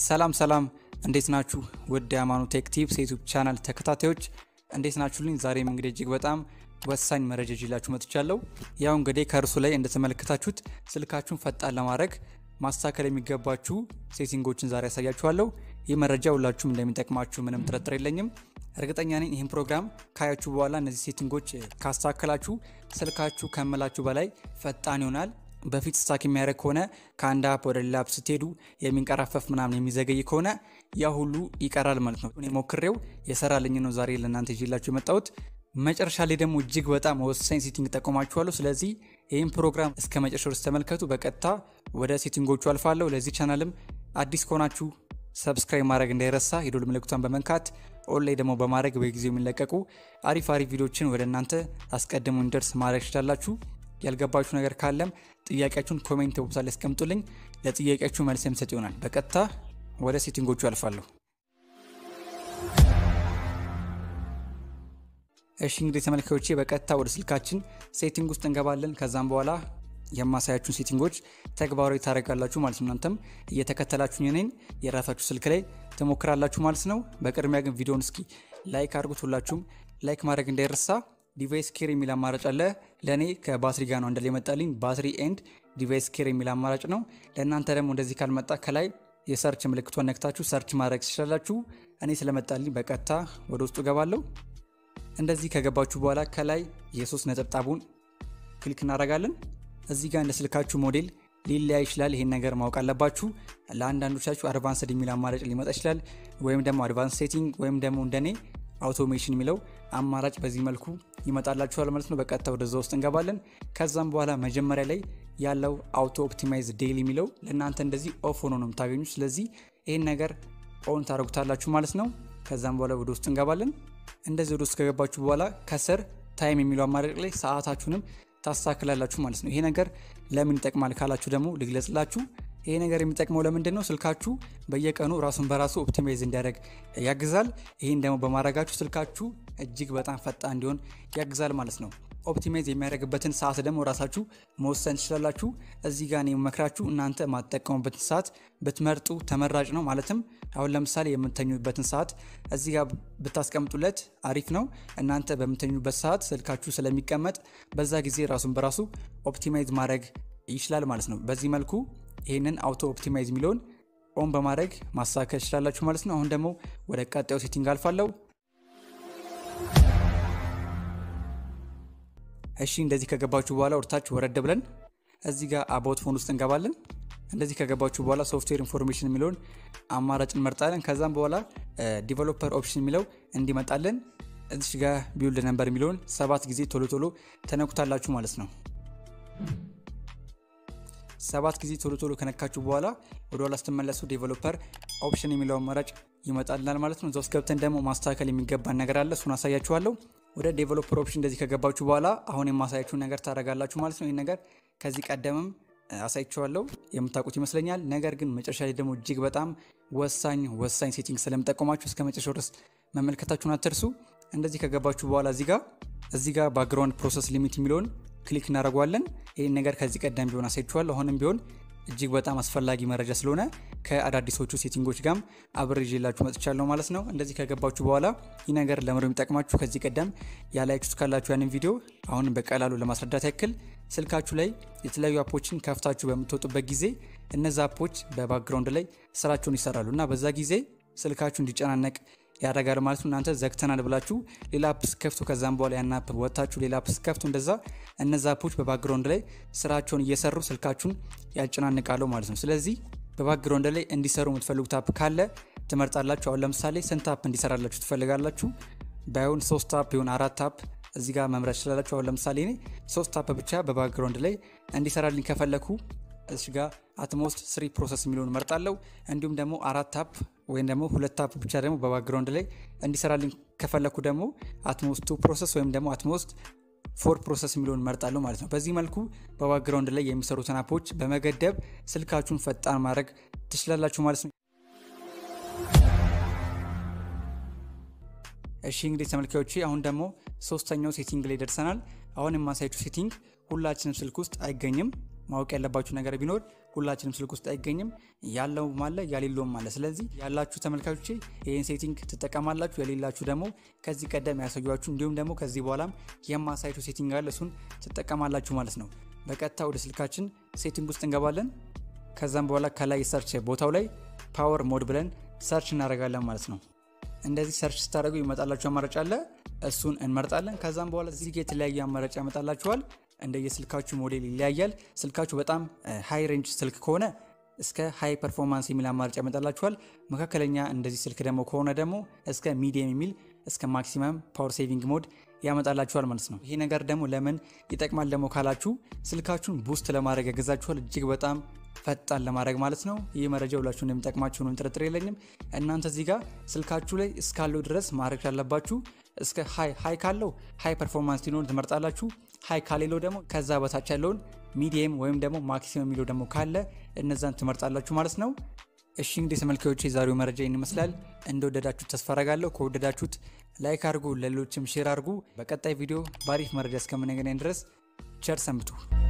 ሰላም ሰላም፣ እንዴት ናችሁ? ውድ የሃይማኖት ቴክ ቲፕስ የዩቱብ ቻናል ተከታታዮች እንዴት ናችሁልኝ? ዛሬም እንግዲህ እጅግ በጣም ወሳኝ መረጃ ይዤላችሁ መጥቻለሁ። ያው እንግዲህ ከእርሱ ላይ እንደተመለከታችሁት ስልካችሁን ፈጣን ለማድረግ ማስተካከል የሚገባችሁ ሴቲንጎችን ዛሬ ያሳያችኋለሁ። ይህ መረጃ ሁላችሁም እንደሚጠቅማችሁ ምንም ጥርጥር የለኝም። እርግጠኛ ነኝ ይህን ፕሮግራም ካያችሁ በኋላ እነዚህ ሴቲንጎች ካስተካከላችሁ ስልካችሁ ከምላችሁ በላይ ፈጣን ይሆናል። በፊት ስታክ የሚያደርግ ከሆነ ከአንድ አፕ ወደ ሌላ አፕ ስትሄዱ የሚንቀራፈፍ ምናምን የሚዘገይ ከሆነ ያ ሁሉ ይቀራል ማለት ነው። እኔ ሞክሬው የሰራልኝ ነው ዛሬ ለእናንተ ይዤላችሁ የመጣሁት። መጨረሻ ላይ ደግሞ እጅግ በጣም ወሳኝ ሴቲንግ ጠቆማችኋለሁ። ስለዚህ ይህን ፕሮግራም እስከ መጨረሻው ድረስ ተመልከቱ። በቀጥታ ወደ ሴቲንጎቹ አልፋለሁ። ለዚህ ቻናልም አዲስ ከሆናችሁ ሰብስክራይብ ማድረግ እንዳይረሳ፣ የደወል ምልክቷን በመንካት ኦን ላይ ደግሞ በማድረግ በጊዜው የሚለቀቁ አሪፍ አሪፍ ቪዲዮችን ወደ እናንተ አስቀድሞ እንዲደርስ ማድረግ ትችላላችሁ። ያልገባችሁ ነገር ካለም ጥያቄያችሁን ኮሜንት ቦክስ ላይ ያስቀምጡልኝ። ለጥያቄያችሁ መልስ የምሰጥ ይሆናል። በቀጥታ ወደ ሴቲንጎቹ አልፋለሁ። እሺ እንግዲህ ተመልካዮቼ በቀጥታ ወደ ስልካችን ሴቲንግ ውስጥ እንገባለን። ከዛም በኋላ የማሳያችሁን ሴቲንጎች ተግባራዊ ታደርጋላችሁ ማለት ነው። እናንተም እየተከተላችሁ እኔን የራሳችሁ ስልክ ላይ ትሞክራላችሁ ማለት ነው። በቅድሚያ ግን ቪዲዮን እስኪ ላይክ አድርጉት። ሁላችሁም ላይክ ማድረግ እንዳይረሳ። ዲቫይስ ኬር የሚል አማራጭ አለ። ለእኔ ከባትሪ ጋር ነው እንደላይ የመጣልኝ። ባትሪ ኤንድ ዲቫይስ ኬር የሚል አማራጭ ነው። ለእናንተ ደግሞ እንደዚህ ካልመጣ ከላይ የሰርች ምልክቷን ነክታችሁ ሰርች ማድረግ ትችላላችሁ። እኔ ስለመጣልኝ በቀጥታ ወደ ውስጡ ገባለሁ። እንደዚህ ከገባችሁ በኋላ ከላይ የሶስት ነጠብጣቡን ክሊክ እናደርጋለን። እዚህ ጋር እንደ ስልካችሁ ሞዴል ሊለያ ይችላል። ይሄን ነገር ማወቅ አለባችሁ። ለአንዳንዶቻችሁ አድቫንስድ የሚል አማራጭ ሊመጣ ይችላል። ወይም ደግሞ አድቫንስ ሴቲንግ ወይም ደግሞ እንደኔ አውቶሜሽን የሚለው አማራጭ በዚህ መልኩ ይመጣላችኋል ማለት ነው። በቀጥታ ወደዛ ውስጥ እንገባለን። ከዛም በኋላ መጀመሪያ ላይ ያለው አውቶ ኦፕቲማይዝ ዴይሊ የሚለው ለእናንተ እንደዚህ ኦፍ ሆኖ ነው የምታገኙ። ስለዚህ ይህን ነገር ኦን ታደርጉታላችሁ ማለት ነው። ከዛም በኋላ ወደ ውስጥ እንገባለን። እንደዚህ ወደ ውስጥ ከገባችሁ በኋላ ከስር ታይም የሚለው አማራጭ ላይ ሰዓታችሁንም ታስተካክላላችሁ ማለት ነው። ይሄ ነገር ለምን ይጠቅማል ካላችሁ ደግሞ ልግለጽላችሁ። ይሄ ነገር የሚጠቅመው ለምንድን ነው? ስልካችሁ በየቀኑ ራሱን በራሱ ኦፕቲማይዝ እንዲያደርግ ያግዛል። ይህን ደግሞ በማድረጋችሁ ስልካችሁ እጅግ በጣም ፈጣን እንዲሆን ያግዛል ማለት ነው። ኦፕቲማይዝ የሚያደርግበትን ሰዓት ደግሞ ራሳችሁ መወሰን ትችላላችሁ። እዚህ ጋር የምመክራችሁ እናንተ የማትጠቀሙበትን ሰዓት ብትመርጡ ተመራጭ ነው። ማለትም አሁን ለምሳሌ የምተኙበትን ሰዓት እዚህ ጋር ብታስቀምጡለት አሪፍ ነው። እናንተ በምተኙበት ሰዓት ስልካችሁ ስለሚቀመጥ በዛ ጊዜ ራሱን በራሱ ኦፕቲማይዝ ማድረግ ይችላል ማለት ነው። በዚህ መልኩ ይህንን አውቶ ኦፕቲማይዝ የሚለውን ኦን በማድረግ ማስተካከል ትችላላችሁ ማለት ነው። አሁን ደግሞ ወደ ቀጣዩ ሴቲንግ አልፋለሁ። እሺ እንደዚህ ከገባችሁ በኋላ ወርታችሁ ወረድ ብለን እዚህ ጋር አባውት ፎን ውስጥ እንገባለን። እንደዚህ ከገባችሁ በኋላ ሶፍትዌር ኢንፎርሜሽን የሚለውን አማራጭ እንመርጣለን። ከዛም በኋላ ዲቨሎፐር ኦፕሽን የሚለው እንዲመጣለን እዚህ ጋር ቢውልድ ነምበር የሚለውን ሰባት ጊዜ ቶሎ ቶሎ ተነኩታላችሁ ማለት ነው። ሰባት ጊዜ ቶሎ ቶሎ ከነካችሁ በኋላ ወደ ኋላ ስትመለሱ ዴቨሎፐር ኦፕሽን የሚለው አማራጭ ይመጣልናል ማለት ነው። እዛ ውስጥ ገብተን ደግሞ ማስተካከል የሚገባን ነገር አለ። እሱን አሳያችኋለሁ። ወደ ዴቨሎፐር ኦፕሽን እንደዚህ ከገባችሁ በኋላ አሁን የማሳያችሁን ነገር ታደርጋላችሁ ማለት ነው። ይህ ነገር ከዚህ ቀደምም አሳይችኋለሁ የምታውቁት ይመስለኛል። ነገር ግን መጨረሻ ላይ ደግሞ እጅግ በጣም ወሳኝ ወሳኝ ሴቲንግ ስለምጠቀማችሁ እስከ መጨረሻው ድረስ መመልከታችሁን አትርሱ። እንደዚህ ከገባችሁ በኋላ እዚህ ጋር እዚህ ጋር ባክግራውንድ ፕሮሰስ ሊሚት የሚለውን ክሊክ እናደርገዋለን። ይህን ነገር ከዚህ ቀደም ቢሆን አሳይችኋለሁ። አሁንም ቢሆን እጅግ በጣም አስፈላጊ መረጃ ስለሆነ ከአዳዲሶቹ ሴቲንጎች ጋርም አብሬ ይዤላችሁ መጥቻለሁ ማለት ነው። እንደዚህ ከገባችሁ በኋላ ይህ ነገር ለምሮ የሚጠቅማችሁ ከዚህ ቀደም ያላያችሁት ካላችሁ ያንን ቪዲዮ አሁንም በቀላሉ ለማስረዳት ያክል ስልካችሁ ላይ የተለያዩ አፖችን ከፍታችሁ በምትወጡበት ጊዜ እነዚ አፖች በባክግራውንድ ላይ ስራቸውን ይሰራሉ እና በዛ ጊዜ ስልካችሁ እንዲጨናነቅ ያደርጋል ማለት ነው። እናንተ ዘግተናል ብላችሁ ሌላ አፕ ስከፍቱ ከዛም በኋላ ያን አፕ ወጥታችሁ ሌላ አፕ ስከፍቱ እንደዛ እነዛ አፖች በባክግራውንድ ላይ ስራቸውን እየሰሩ ስልካችሁን ያጨናንቃሉ ማለት ነው። ስለዚህ በባክግራውንድ ላይ እንዲሰሩ የምትፈልጉት አፕ ካለ ትመርጣላችሁ። አሁን ለምሳሌ ስንት አፕ እንዲሰራላችሁ ትፈልጋላችሁ? ባይሆን ሶስት አፕ ይሁን አራት አፕ እዚህ ጋር መምረጥ ትችላላችሁ። አሁን ለምሳሌ እኔ ሶስት አፕ ብቻ በባክግራውንድ ላይ እንዲሰራልኝ ከፈለኩ እዚህ ጋር አትሞስት ስሪ ፕሮሰስ የሚለውን መርጣለሁ። እንዲሁም ደግሞ አራት አፕ ወይም ደግሞ ሁለት አፕ ብቻ ደግሞ በባክግራውንድ ላይ እንዲሰራልኝ ከፈለኩ ደግሞ አትሞስት ቱ ፕሮሰስ ወይም ደግሞ አትሞስት ፎር ፕሮሰስ የሚለውን መርጣለሁ ማለት ነው። በዚህ መልኩ በባክግራውንድ ላይ የሚሰሩትን አፖች በመገደብ ስልካችሁን ፈጣን ማድረግ ትችላላችሁ ማለት ነው። እሺ እንግዲህ ተመልካዮቼ አሁን ደግሞ ሶስተኛው ሴቲንግ ላይ ደርሰናል። አሁን የማሳያችሁ ሴቲንግ ሁላችንም ስልክ ውስጥ አይገኝም። ማወቅ ያለባችሁ ነገር ቢኖር ሁላችንም ስልክ ውስጥ አይገኝም፣ ያለውም አለ ያሌለውም አለ። ስለዚህ ያላችሁ ተመልካቾቼ ይህን ሴቲንግ ትጠቀማላችሁ፣ የሌላችሁ ደግሞ ከዚህ ቀደም ያሳያችሁ እንዲሁም ደግሞ ከዚህ በኋላም የማሳያችሁ ሴቲንግ አለ፣ እሱን ትጠቀማላችሁ ማለት ነው። በቀጥታ ወደ ስልካችን ሴቲንግ ውስጥ እንገባለን። ከዛም በኋላ ከላይ ሰርች ቦታው ላይ ፓወር ሞድ ብለን ሰርች እናደርጋለን ማለት ነው። እንደዚህ ሰርች ስታደርጉ ይመጣላችሁ አማራጭ አለ፣ እሱን እንመርጣለን። ከዛም በኋላ እዚህ ጋ የተለያየ አማራጭ ያመጣላችኋል። እንደየስልካችሁ ሞዴል ይለያያል። ስልካችሁ በጣም ሃይ ሬንጅ ስልክ ከሆነ እስከ ሃይ ፐርፎርማንስ የሚል አማራጭ ያመጣላችኋል። መካከለኛ እንደዚህ ስልክ ደግሞ ከሆነ ደግሞ እስከ ሚዲየም የሚል እስከ ማክሲመም ፓወር ሴቪንግ ሞድ ያመጣላችኋል ማለት ነው። ይሄ ነገር ደግሞ ለምን ይጠቅማል ደግሞ ካላችሁ ስልካችሁን ቡስት ለማድረግ ያገዛችኋል። እጅግ በጣም ፈጣን ለማድረግ ማለት ነው። ይህ መረጃ ሁላችሁ እንደሚጠቅማችሁ ነው ጥርጥር የለኝም። እናንተ እዚህ ጋር ስልካችሁ ላይ እስካለው ድረስ ማድረግ ያለባችሁ እስከ ሃይ ሃይ ካለው ሃይ ፐርፎርማንስ ሊኖር ትመርጣላችሁ። ሃይ ካሌለው ደግሞ ከዛ በታች ያለውን ሚዲየም ወይም ደግሞ ማክሲመም የሚለው ደግሞ ካለ እነዛን ትመርጣላችሁ ማለት ነው። እሺ እንግዲህ ተመልካዮች የዛሬው መረጃ ይህን ይመስላል። እንደወደዳችሁት ተስፋ አረጋለሁ። ከወደዳችሁት ላይክ አድርጉ፣ ለሌሎችም ሼር አድርጉ። በቀጣይ ቪዲዮ በአሪፍ መረጃ እስከምንገናኝ ድረስ ቸር ሰንብቱ።